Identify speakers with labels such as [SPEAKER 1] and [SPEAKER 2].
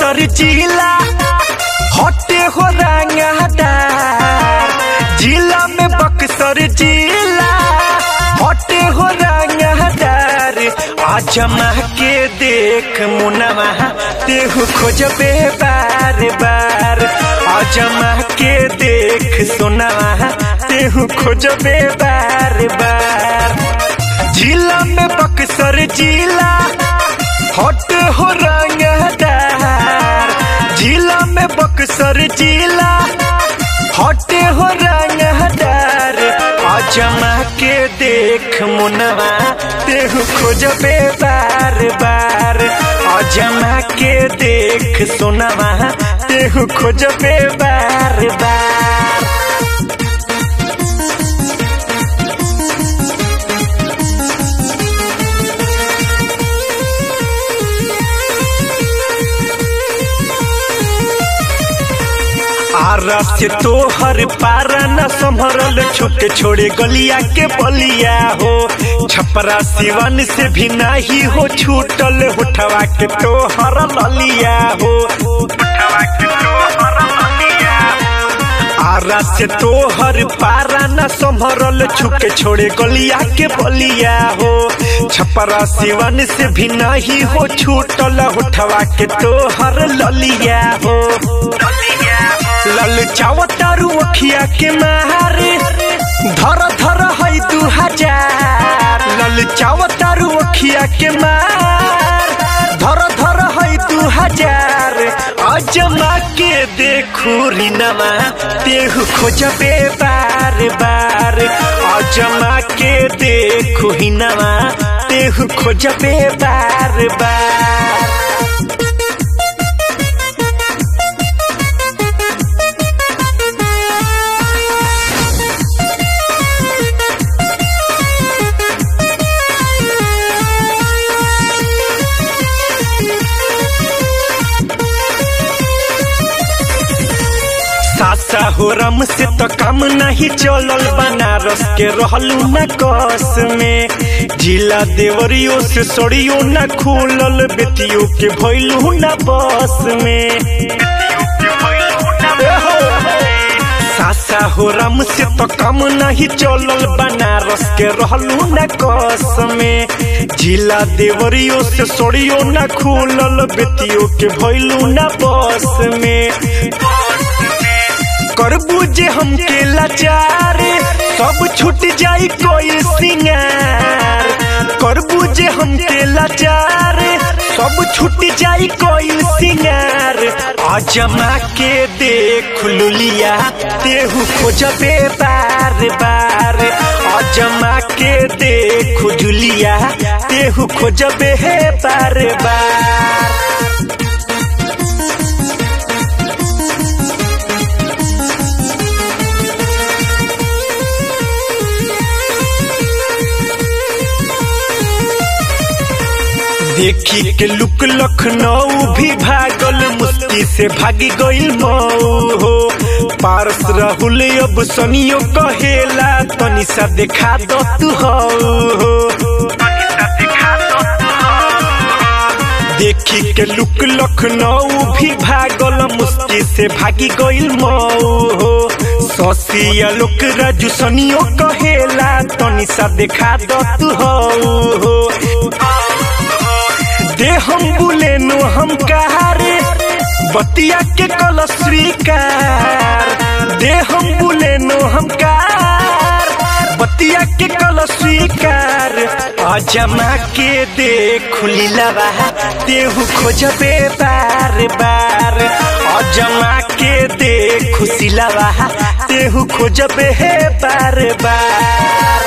[SPEAKER 1] बक्सर जिला हटे हो रंगदार जिला में बक्सर जिला हटे हो रंगदार आजमा के देख मुनवा तेहू खोजबे बार बार आजमा के देख सोनवा तेहू खोजबे बार बार जिला में बक्सर जिला हट हो रंगदार जिला में बक्सर जिला हट हो रंगदार आजमा के देख मुनवा तेहू खोजबे बार बार आजमा के देख सोनवा तेहू खोजबे बार बार आरा से तोहर पारा न संभरल छुके छोड़े गलिया के बलिया हो छपरा सिवन से भी नाही हो छूटल उठवा के तोहर ललिया हो उठवा के तोहर ललिया आरा से तोहर पारा न संभरल छुके छोड़े गलिया के बलिया हो छपरा सिवन से भी नहीं हो छूटल उठवा के तोहर ललिया हो लल चावतारू अखिया के मारे धर धर है दू हजार लल चावतारू अखिया के मार धर धर है दू हजार अजमा के देखू रिनमा तेहू खोजबे बार बार अजमा के देखू हिनमा तेहू खोजबे बार बार सासा हो रम से तो कम नहीं चलल बनारस के रहलू न कस में जिला देवरियो से सड़ियो न खुलल बेटियों के भैलू न बस में सासा हो रम से तो कम नहीं चलल बनारस के रहलू न कस में जिला देवरियो से सड़ियो न खुलल बेटियों के भैलू न बस में करबू जे हमके लाचार सब छूट जाई कोई सिंगार करबू जे हमके लाचार सब छूट जाई कोई सिंगार अजमा के देख लुलिया तेहू खोजबे बार बार अजमा के देख जुलिया तेहू खोजबे बार बार देखी के लुक लखनऊ भी भागल मुस्ती से भागी गईल मऊ हो पारस राहुल अब सनियो कहेला तनी सा देखा दो तू हो देखी के लुक लखनऊ भी भागल मुस्ती से भागी गईल मऊ हो ससिया लोक राजू सनियो कहेला तनी सा देखा दो तू हो दे हम बुले नो हम कहारे बतिया के कल स्वीकार दे हम बुले नो हम कार बतिया के कल स्वीकार अजमा के दे खुली लवा देहू खोजबे बार बार अजमा के दे खुशी लवा देहू खोजबे बार बार